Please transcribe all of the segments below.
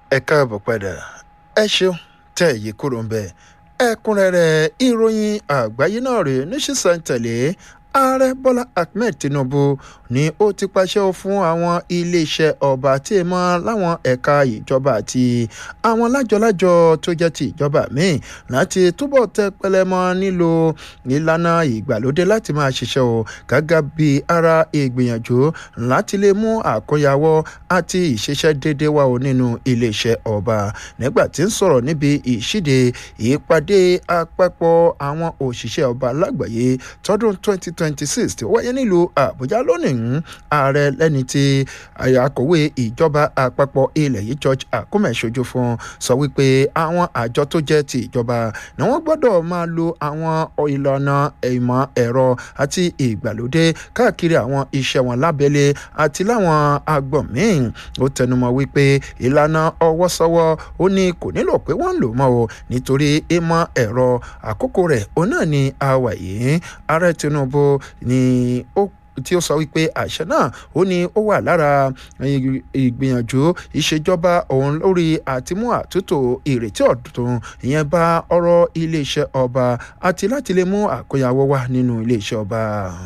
ẹ káàbọ̀ padà ẹ ṣeun tẹ́ èyí kúrò ń bẹ̀ ẹ̀kúnrẹ́rẹ́ ìròyìn àgbáyé náà rèé níṣìṣẹ́ntẹ̀lé ààrẹ bọ́lá ahmed tinubu ni ó ti pàṣẹ fún àwọn iléeṣẹ́ ọba tí ì mọ́ láwọn ẹ̀ka ìjọba àti àwọn lájọlájọ tó jẹ́ ti ìjọba míì láti túbọ̀ tẹ pẹlẹmọ nílò ìlànà ìgbàlódé láti máa ṣiṣẹ́ o gẹ́gẹ́ bí ara ìgbìyànjú láti lè mú àkóyawọ́ àti ìṣiṣẹ́ déédé wá o nínú iléeṣẹ́ ọba nígbà tí ń sọ̀rọ̀ níbi ìṣíde ìpàdé àpapọ̀ àwọn òṣìṣẹ́ ọba lágbàáyé tọdún 2026 tí ó wáyé nílùú àbújá lónìí ààrẹ lẹ́ni tí akọ̀wé ìjọba àpapọ̀ ilẹ̀ yìí george akume ṣojú fún sọ wípé àwọn àjọ tó jẹ́ ti ìjọba ni wọ́n gbọ́dọ̀ máa lo àwọn ìlànà ìmọ̀ ẹ̀rọ àti ìgbàlódé káàkiri àwọn iṣẹ́ wọn lábẹ́lé àti láwọn agbọ̀n míì ó tẹnumọ́ wípé ìlànà ọwọ́sọ́wọ́ ó ní kò nílò pé wọ́n ń lò mọ́ o nítorí ìmọ̀ ẹ̀rọ àkókò rẹ̀ òun náà ni a wà yìí ààrẹ tinubu ni ó tí ó sọ wípé àṣẹ náà ó ní ó wà lára ìgbìyànjú ìṣèjọba òun lórí àtimú àtúntò ìrètí ọ̀tún ìyẹn bá ọ̀rọ̀ iléeṣẹ́ ọba àti láti lè mú àkóyawọ́ wá nínú iléeṣẹ́ ọba.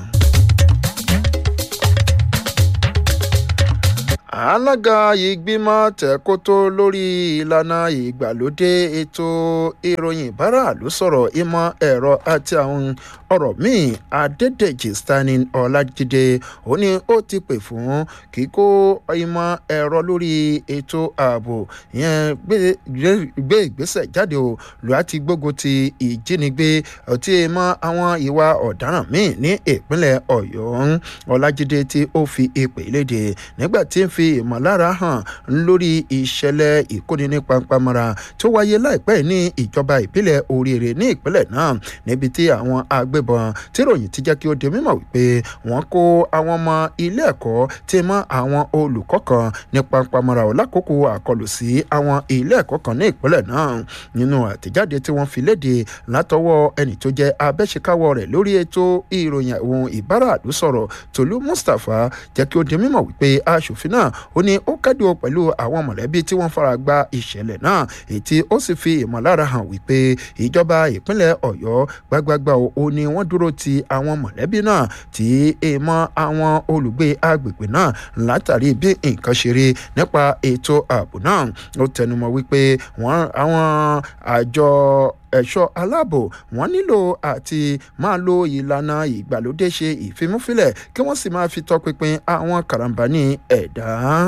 alága ìgbìmọ̀ tẹ̀kótó lórí ìlànà ìgbàlódé ètò ìròyìn ìbáraàlú sọ̀rọ̀ ìmọ̀ ẹ̀rọ àti àwọn ọ̀rọ̀ míì adédèjì stanley ọ̀làjídé ó ní ó ti pè fún kíkó ìmọ̀ ẹ̀rọ lórí ètò ààbò yẹn gbé ìgbésẹ̀ jáde o láti gbógun ti ìjínigbé ọtí mọ́ àwọn ìwà ọ̀daràn míì ní ìpínlẹ̀ ọ̀yọ́ ọ̀làjídé tí ó fi ìpè léde nígbà tí ń fi fi ìmọ̀lára hàn lórí ìṣẹ̀lẹ̀ ìkóni ní pampamọ́ra tó wáyé láìpẹ́ ní ìjọba ìbílẹ̀ oríire ní ìpínlẹ̀ náà níbi tí àwọn agbébọn tí ròyìn ti jẹ́ kí ó di mímọ̀ wípé wọ́n kó àwọn ọmọ ilé ẹ̀kọ́ tí mọ́ àwọn olùkọ́ kan ní pampamọ́ra lákòókò àkọlù sí àwọn ilé ẹ̀kọ́ kan ní ìpínlẹ̀ náà nínú àtẹ̀jáde tí wọ́n fi léde látọwọ́ ẹni tó jẹ́ abẹ́ṣekáwọ́ rẹ̀ lórí ètò ìròyìn ohun ìbáraàlú sọ̀rọ̀ tòlú mustapha jẹ́ kí ó di mímọ̀ wípé aṣòfin náà ó ní ó kẹ́dùn pẹ̀lú àwọn mọ̀lẹ́bí tí wọ́n fara gba ìṣẹ̀lẹ̀ náà ètí ó sì fi ìmọ̀lára hàn wípé ìjọba ìpínlẹ̀ ọ̀yọ́ gbágbágbá ó ní wọ́n dúró ti àwọn mọ̀lẹ́bí náà tí èèmọ̀ àwọn olùgbé agbègbè náà látàrí bí nǹkan ṣe rí nípa ètò ààbò náà ó tẹnumọ́ wípé wọ́n àwọn àjọ ẹ̀ṣọ́ aláàbò wọ́n nílò àti máa lo ìlànà ìgbàlódé ṣe ìfimúfilẹ̀ kí wọ́n sì máa fi tọpinpin àwọn karambani ẹ̀dá.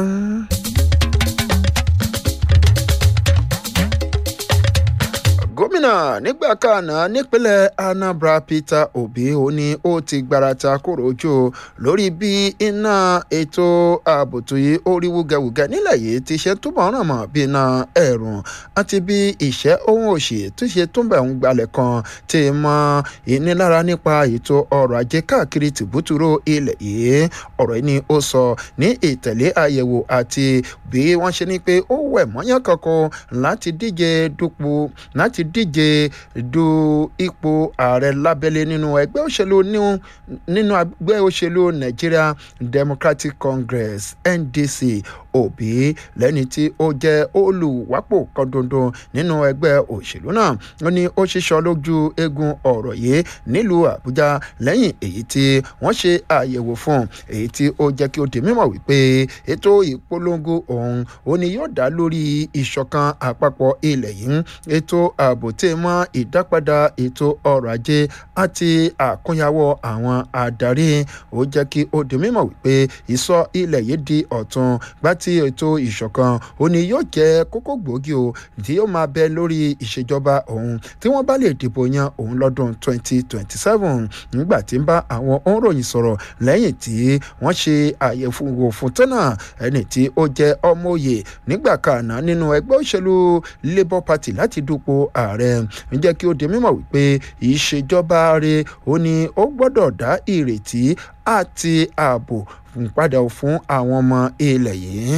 gómìnà nígbà kanna nípínlẹ̀ anambra peter obi ó ní ó ti gbarata kúrò ojú lórí bí iná ètò ààbò tó yí ó rí wúgẹwúgẹ nílẹ̀ yìí ti ṣe túbọ̀ ràn mọ́ bí iná ẹ̀rùn àti bí ìṣẹ́ ohun òṣì tó ṣe túnbẹ̀ ń gbalẹ̀ kan ti mọ ìnilára nípa ètò ọrọ̀ ajé káàkiri tìbútúrò ilẹ̀ yìí ọ̀rọ̀ yìí ni ó sọ ní ìtẹ̀lé àyẹ̀wò àti bí wọ́n ṣe ní pé ó wẹ̀ mọ́yán kankan láti díje dupò láti díje du ipò ààrẹ lábẹ́lé nínú ẹgbẹ́ òṣèlú nínú ẹgbẹ́ òṣèlú nigeria democratic congress ndc òbí lẹ́ni tí ó jẹ́ olùwápò kan dandan nínú ẹgbẹ́ òṣèlú náà ó ní ó ṣiṣọ́ lójú eegun ọ̀rọ̀ yìí nílùú àbújá lẹ́yìn èyí tí wọ́n ṣe àyẹ̀wò fún èyí tí ó jẹ́ kí ó di mímọ̀ wípé ètò ìpolongo ọ̀hún ó ní yóò dá lórí ìṣọ̀kan àpapọ̀ ilẹ̀ yìí ètò ààbò tí mọ́ ìdápadà ètò ọrọ̀ ajé àti àkúnyàwó àwọn adarí ó jẹ́ kí ó di mímọ̀ wípé ìsọ ilẹ̀ yìí di ọ̀tun gbàtí tí ètò ìṣọ̀kan ó ní yóò jẹ́ kókó gbòógì o tí yóò máa bẹ lórí ìṣèjọba òun tí wọ́n bá lè dìbò yan òun lọ́dún 2027 nígbà tí ń bá àwọn òǹròyìn sọ̀rọ̀ lẹ́yìn tí wọ́n ṣe àyẹ̀wò fún tọ́nà ẹni tí ó jẹ́ ọmọ òye nígbà kanà nínú ẹgbẹ́ òṣèlú labour party láti dupò ààrẹ ń jẹ́ kí ó di mímọ̀ wípé ìṣèjọba rẹ̀ ó ní ó gbọ́dọ̀ dá ìrètí àti ààbò padà fún àwọn ọmọ ilẹ̀ yìí.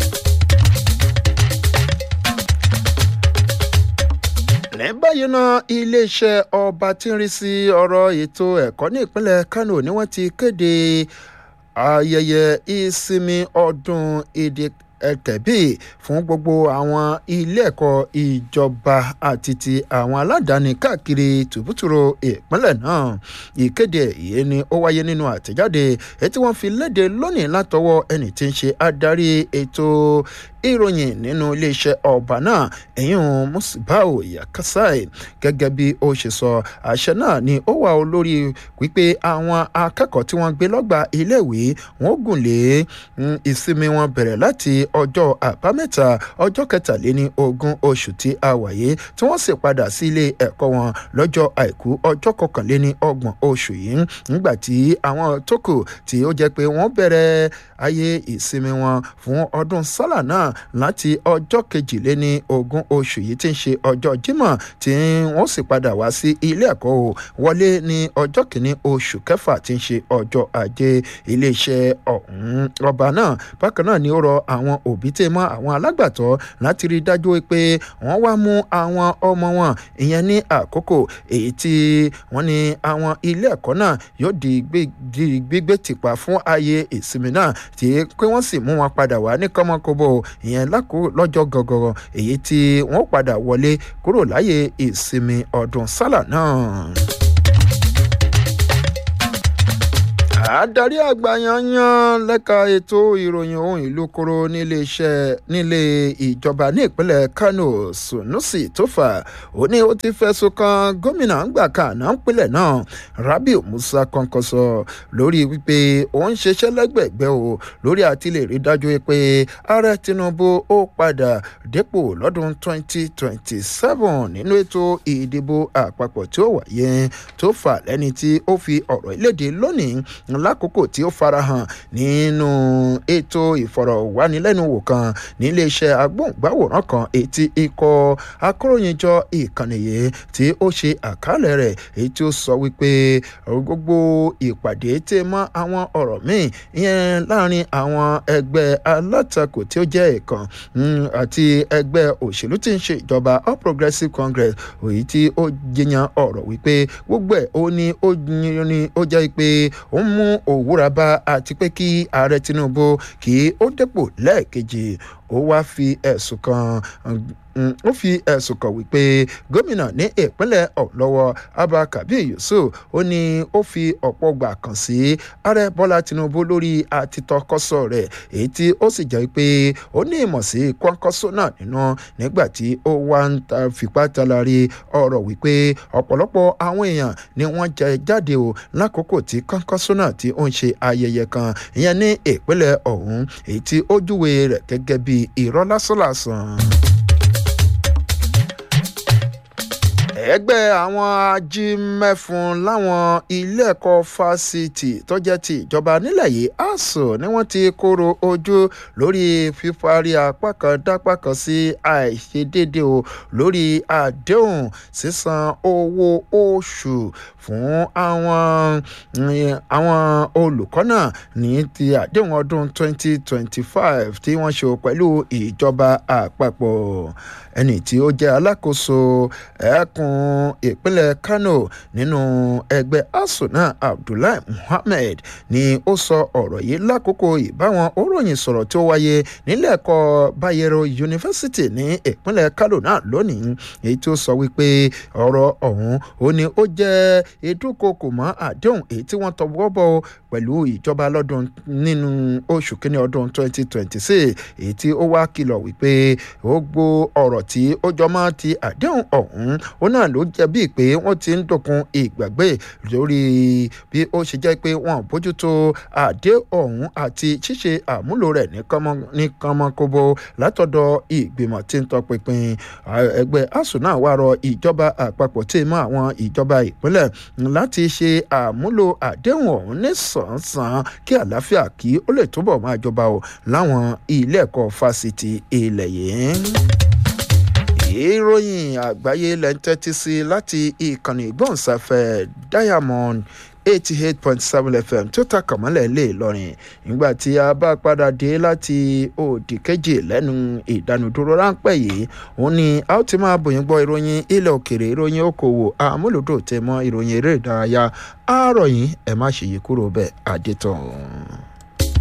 ní báyìí náà iléeṣẹ́ ọba tí ń rí sí ọ̀rọ̀ ètò ẹ̀kọ́ ní ìpínlẹ̀ kano ni wọ́n ti kéde ayẹyẹ ìsinmi ọdún èdè ẹ̀kẹ́bí fún gbogbo àwọn ilé ẹ̀kọ́ ìjọba àti ti àwọn aládàáni káàkiri tùbútùrù ìpínlẹ̀ náà ìkéde yìí ni ó wáyé nínú àtẹ̀jáde èyí tí wọ́n fi léde lónìí látọwọ́ ẹni tí ń ṣe adarí ètò ìròyìn nínú iléeṣẹ́ ọba náà ẹ̀yìn musibau yakasai gẹ́gẹ́ bí ó ṣe sọ àṣẹ náà ni ó wà lórí wípé àwọn akẹ́kọ̀ọ́ tí wọ́n gbé lọ́gbà iléèwé wọ́n gùn lé ìsinmi wọn bẹ̀rẹ̀ láti ọjọ́ àbámẹ́ta ọjọ́ kẹtàléní ogún oṣù tí a wáyé tí wọ́n sì padà sí ilé ẹ̀kọ́ wọn lọ́jọ́ àìkú ọjọ́ kọkànléní ọgbọ̀n oṣù yìí nígbà tí àwọn tó kù tí ó jẹ́ pé wọ́n bẹ̀rẹ̀ ayé ìsinmi wọn fún ọdún sálà náà láti ọjọ́ kejìléní ogún oṣù yìí tí ń ṣe ọjọ́ jímọ̀ tí wọ́n sì padà wá sí ilé ẹ̀kọ́ o wọlé ní ọjọ́ kìíní oṣù kẹfà tí ń ṣe ọjọ́ ajé iléeṣẹ́ ọ̀hún ọba náà bákan náà ni ó rọ àwọn òbí tẹ́ mọ́ àwọn alágbàtọ́ láti rí i dájú pé wọ́n wá mú àwọn ọmọ wọn ìyẹn ní àkókò èyí tí wọ́n ní àwọn ilé ẹ̀kọ́ náà yóò di gbígbé tìpa fún ayé ìsinmi náà tí pé wọ́n sì mú wọn padà wá ní kọ́mọkóbó ìyẹn lọ́jọ́ gọ̀gọ̀rọ̀ èyí tí wọ́n padà wọlé kúrò láyé ìsinmi ọdún sálà náà. adarí àgbà yanyan lẹ́ka ètò ìròyìn ohun ìlú koro níléeṣẹ́ nílé ìjọba ní ìpínlẹ̀ kano sunusi tófà ó ní ó ti fẹ̀sùn kan gómìnà ńgbà kan náà ńpínlẹ̀ náà rabiu musa kọ́ńkọ́sọ lórí wípé ó ń ṣiṣẹ́ lẹ́gbẹ̀gbẹ́ o lórí àti lè rí dájú pé ààrẹ tinubu ó padà dépò lọ́dún 2027 nínú ètò ìdìbò àpapọ̀ tí ó wáyé tófà lẹ́ni tí ó fi ọ̀rọ̀ ìlédè lónìí lákòókò tí ó farahàn nínú ètò ìfọ̀rọ̀wánilẹ́nuwò kan níléeṣẹ́ agbóhùngbáwòrán kan etí ikọ̀ akóròyìnjọ ìkànnì yìí tí ó ṣe àkálẹ̀ rẹ̀ èyí tí ó sọ wípé gbogbo ìpàdé tẹ mọ́ àwọn ọ̀rọ̀ míì ìyẹn láàrin àwọn ẹgbẹ́ alátakò tí ó jẹ́ ìkan àti ẹgbẹ́ òṣèlú tí ń ṣe ìjọba all progressives congress èyí tí ó jiyàn ọ̀rọ̀ wípé gbogbo ẹ̀ ó ní ó jẹ́ pé ó ń mú òwúra bá àti pé kí ààrẹ tinubu kí ó dépò lẹ́ẹ̀kejì ó wáá fi ẹ̀sùn kan ó fi ẹ̀sùn kàn wípé gómìnà ní ìpínlẹ̀ ọ̀lọ́wọ́ abba kabir yusuf ó ní ó fi ọ̀pọ̀ gbà kàn sí ààrẹ bọ́lá tinubu lórí àtitọ́kọ́sọ rẹ̀ èyí tí ó sì jẹ́ pé ó ní ìmọ̀ sí kọ́ńkọ́sọ náà nínú nígbà tí ó wá ń ta fipá talari ọ̀rọ̀ wípé ọ̀pọ̀lọpọ̀ àwọn èèyàn ni wọ́n jẹ jáde o lákòókò tí kọ́ńkọ́sọ náà tí ó ń ṣe ayẹyẹ kan ìyẹn ní ìpínlẹ̀ ọ̀hún èyí tí ó júwe rẹ̀ gẹ́gẹ́ bí irọ́ lásánlàsàn. ẹgbẹ́ àwọn ajímẹ́fun láwọn ilé ẹ̀kọ́ fásitì tó jẹ́ ti ìjọba nílẹ̀ yìí asuu ni wọ́n ti kóró ojú lórí fífarí apá kan dápá kan sí àìṣedéédé o lórí àdéhùn sísan owó oṣù fún àwọn àwọn olùkọ́ náà ní ti àdéhùn ọdún 2025 tí wọ́n ṣe pẹ̀lú ìjọba àpapọ̀ ẹni tí ó jẹ́ alákòóso ẹkùn ìpínlẹ̀ kano nínú ẹgbẹ́ asuu náà abdullahi muhammed ni ó sọ ọ̀rọ̀ yìí lákòókò ìbáwọn òròyìn sọ̀rọ̀ tí ó wáyé nílẹ̀ ẹ̀kọ́ bayero university ní ìpínlẹ̀ kano náà lónìí èyí tí ó sọ wípé ọ̀rọ̀ ọ̀hún ó ní ó jẹ́ ìdúnkokò mọ́ àdéhùn èyí tí wọ́n tọwọ́ bọ̀ pẹ̀lú ìjọba lọ́dún nínú oṣù kínní ọdún 2026 èyí tí ó wá kìlọ̀ wípé ó gbó ọ̀rọ̀ tí ó jọmọ́ ti àdéhùn ọ̀hún ó náà ló jẹ́ bíi pé wọ́n ti ń dòkun ìgbàgbé lórí bí ó ṣe jẹ́ pé wọ́n bójútó àdéhùn ọ̀hún àti ṣíṣe àmúlò rẹ̀ ní kánmọ́kóbó látọ̀dọ̀ ìgbìmọ̀ tí ń tọpinpin ẹgbẹ́ asuu náà wá rọ ìjọba àpapọ̀ tí mọ́ àwọn ìjọba ìpínlẹ̀ láti ṣe àmúlò àdéhùn ọ̀hún ní sàn-án kí àlàáfíà kí ó lè túbọ̀ máa jọba o láwọn ilé ẹ̀kọ́ fásitì ilẹ̀ yìí ìròyìn àgbáyé lẹ́ ń tẹ́tí sí láti ìkànnì ìgbóhùnsáfẹ́ diamond eighty eight point seven fm tó ta kàmọ́lẹ̀ lè lọ́rin nígbà tí a bá padà dé láti òdì kejì lẹ́nu ìdánudúró ráńpẹ́ yìí òun ni a ó ti máa bòyìn gbọ́ ìròyìn ilẹ̀ òkèrè ìròyìn okòwò àmúlòdò tẹ̀ mọ́ ìròyìn eré ìdárayá àárọ̀ yìí ẹ̀ má ṣèyí kúrò bẹ́ẹ̀ adétọ̀.